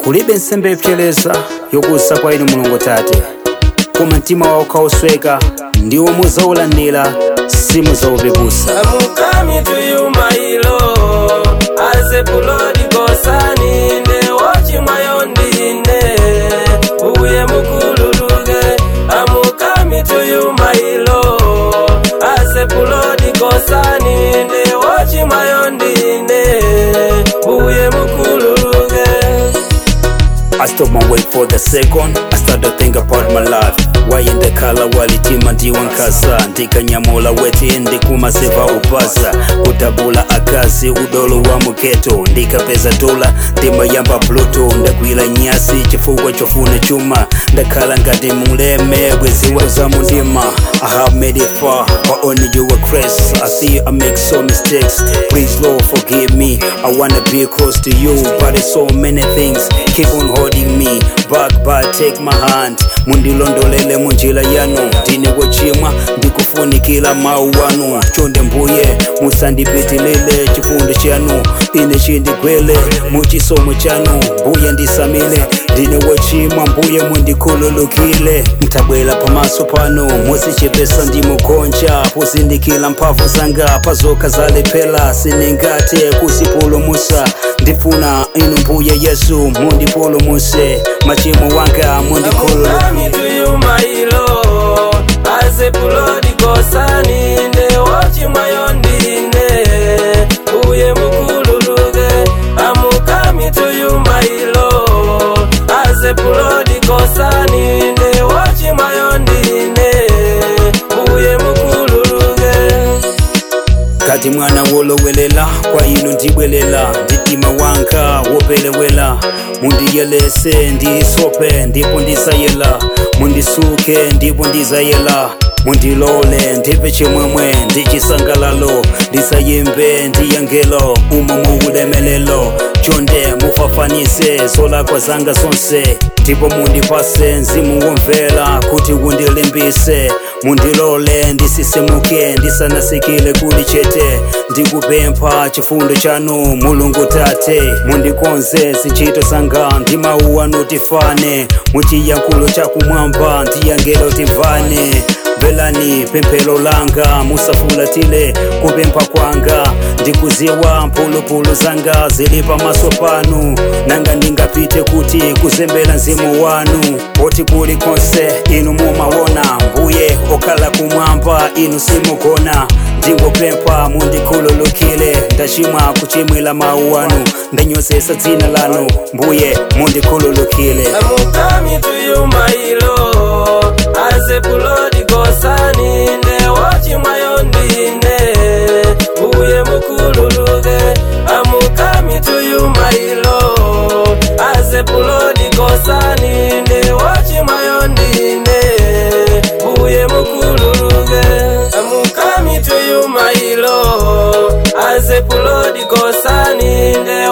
kulibe nsembe yopsereza yokusa kwa inu mulungu tate koma mtima wawo kausweka ndiwo muzaulandira simuzaupepusa I'm coming to you, my Lord. As a bloody gosani, ne wachi mayondine. Uye mukululuge. I'm coming to you, my Lord. As a bloody gosani, ne wachi mayondine. Uye mukululuge. I stop my wait for the second I start to think about my life Why in the color walitima ndiwankasa ndikanyamula weti ndikumasiva upasa kutabula akazi udolo wa muketo ndikapeza dola ndimayamba pluto ndagwira nyasi chifukwa chofuna chuma ndakhala ngati muleme bweziwa za mundima I have made it far but only you were grace I see I make so mistakes please Lord forgive me I wanna be close to you but it's so many things keep on holding me back but take my hand mundilondolele munjira yanu ndine wochimwa ndikufunikira mawu wanu chonde mbuye musandipitilile chifundo chanu ine chindigwele muchisomo chanu mbuye ndisamile ndine wochimwa mbuye mundikhululukile mtabwera pamaso pano muzichepesa ndimugonja pozindikira mphamvu zanga pazoka zalephera siningate kusipulumusa ndifuna inu mbuye yesu mundipulumuse machimo wanga mundikhululukile coming to you, my Lord. As a bloody gosani, ne wachi mayondine. Uye mukululuge. I'm coming to you, my Lord. As a bloody gosani, ne wachi mayondine. Uye mukululuge. kati mwana wolowelela kwa inu ndibwelela nditima wanga wopelewela mundiyelese ndisope ndipo ndizayela mundisuke ndipo ndizayela mundilole ndipe chimwemwe ndi chisangalalo ndisayimbe ndiyangelo umo muulemelelo chonde mufafanise zolakwa zanga zonse ndipo mundipase mzimu womvera kuti undilimbise mundilole ndisisemuke ndisanasikile kuli chete ndikupempha chifundo chanu mulungu tate mundikonze zichito zanga ndi mawu anu tifane muchiyankhulo chakumwamba ndiyangelo timvane velani pemphero langa musafulatile kupempha kwanga ndikuziwa mphulupulu zanga zili pamaso panu nanga ndingapite kuti kuzembera mzimu wanu poti kuli konse inu mumaona mbuye okhala kumwamba inu simugona ndingopempha mundikhululukile ndachimwa kuchimwira mawu anu ndanyozesa dzina lanu mbuye mundikhululukile I'm coming to you, my Lord. As a bloody gosani, ne wachi mayondine. Uye mukululuge. I'm coming to you, my Lord. As a bloody gosani, ne wachi mayondine. Uye mukululuge. I'm coming to you, my Lord. As a bloody gosani, ne